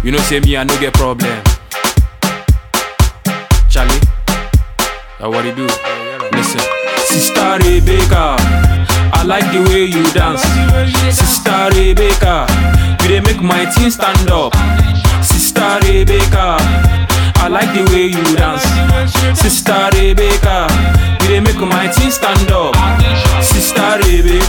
You know, say me, I no get problem. Charlie, now what you do? Listen, Sister Rebecca, I like the way you dance. Sister Rebecca, you dey make my team stand up. Sister Rebecca, I like the way you dance. Sister Rebecca, you dey make my team stand up. Sister Rebe,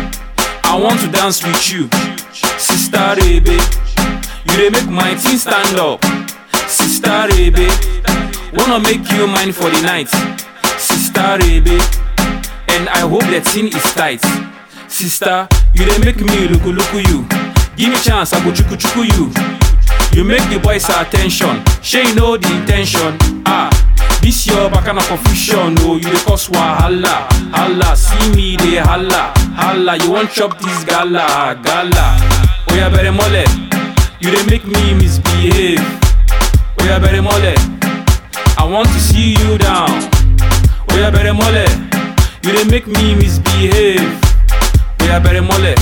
I want to dance with you. Sister Rebe, you dey make my team stand up. Sister Rebe, wanna make you mine for the night. Sister Rebe, and I hope that thing is tight. Sister, you dey make me look look you. Give me chance, I go chuku chuku you. You make the boys attention. Sure you know the intention. Ah, this your bacana confusion. Oh, you dey cause wahala, hala. See me dey hala, hala. You want chop this gala, gala. Oh yeah, better mole. You dey make me misbehave. Oh yeah, better mole. I want to see you down. Oh yeah, better mole. You dey make me misbehave. Oh yeah, better mole.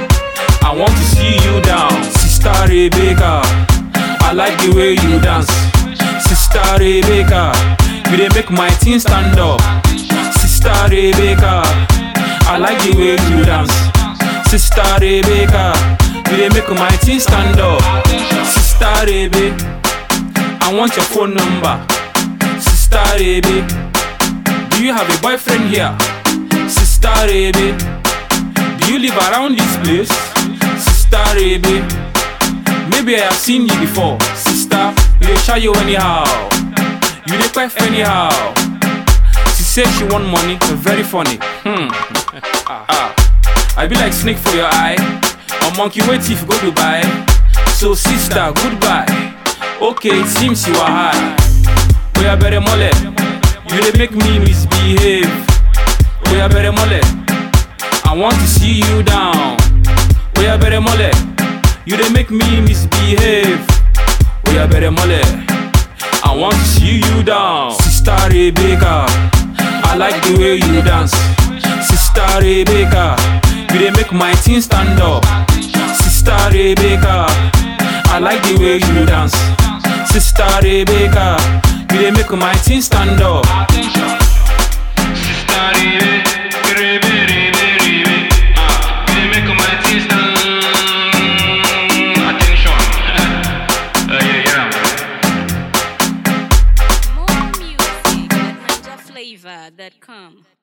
I want to see you down. Sister Rebecca, I like the way you dance. Sister Rebecca, you dey make my team stand up. Sister Rebecca, I like the way you dance. Sister Rebecca, you dey make my team stand up. Sister Rebe, I want your phone number. Sister Rebe, do you have a boyfriend here? Sister Rebe, do you live around this place? Sister Rebe, maybe I have seen you before. Sister, you dey shy you anyhow. You dey quite anyhow. She say she want money, very funny. Hmm. ah. I be like snake for your eye. A monkey wait if you go Dubai. So sister, goodbye. Okay, it seems you are high. We are better mole. You dey make me misbehave. We are better mole. I want to see you down. We are better mole. You dey make me misbehave. We are better mole. I want to see you down. Sister Rebecca, I like the way you dance. Sister Rebecca, you dey make my team stand up. Sister Rebecca, I like the way you dance. Sister Rebecca, you dey make my team stand up. Sister Rebe, Rebe, Rebe, Rebe, ah, you dey make my team stand. Attention, uh, yeah, yeah. More music at NinjaFlavor.com.